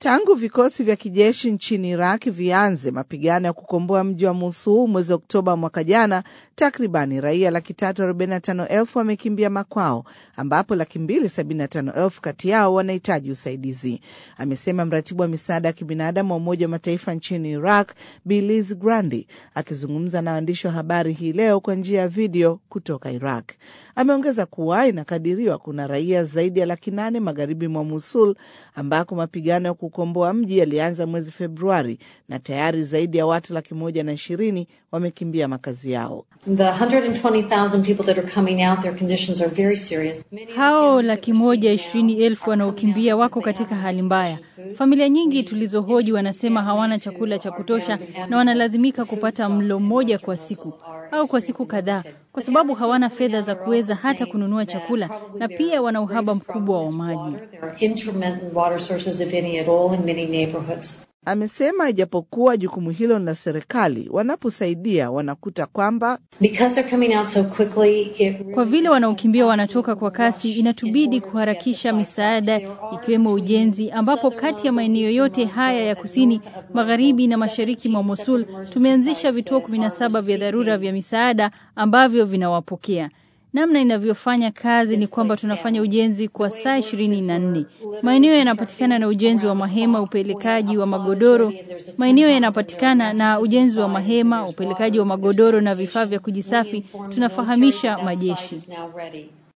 Tangu vikosi vya kijeshi nchini Iraq vianze mapigano ya kukomboa mji wa Mosul mwezi Oktoba mwaka jana, takribani raia laki tatu arobaini na tano elfu wamekimbia makwao, ambapo laki mbili sabini na tano elfu kati yao wanahitaji usaidizi, amesema mratibu wa misaada ya kibinadamu wa Umoja wa Mataifa nchini Iraq, Biliz Grandi, akizungumza na waandishi wa habari hii leo kwa njia ya video kutoka Iraq. Ameongeza kuwa inakadiriwa kuna raia zaidi ya laki nane magharibi mwa Mosul ambako mapigano ya kukomboa mji yalianza mwezi Februari na tayari zaidi ya watu laki moja na ishirini wamekimbia makazi yao. Hao laki moja ishirini elfu wanaokimbia wako katika hali mbaya. Familia nyingi tulizohoji wanasema hawana chakula cha kutosha na wanalazimika kupata mlo mmoja kwa siku au kwa siku kadhaa, kwa sababu hawana fedha za kuweza hata kununua chakula, na pia wana uhaba mkubwa wa maji. Amesema ijapokuwa jukumu hilo ni la serikali, wanaposaidia wanakuta kwamba so quickly, it... kwa vile wanaokimbia wanatoka kwa kasi, inatubidi kuharakisha misaada ikiwemo ujenzi, ambapo kati ya maeneo yote haya ya kusini, magharibi na mashariki mwa Mosul tumeanzisha vituo 17 vya dharura vya misaada ambavyo vinawapokea. Namna inavyofanya kazi ni kwamba tunafanya ujenzi kwa saa ishirini na nne. Maeneo yanapatikana na ujenzi wa mahema, upelekaji wa magodoro. Maeneo yanapatikana na ujenzi wa mahema, upelekaji wa magodoro na vifaa vya kujisafi. Tunafahamisha majeshi.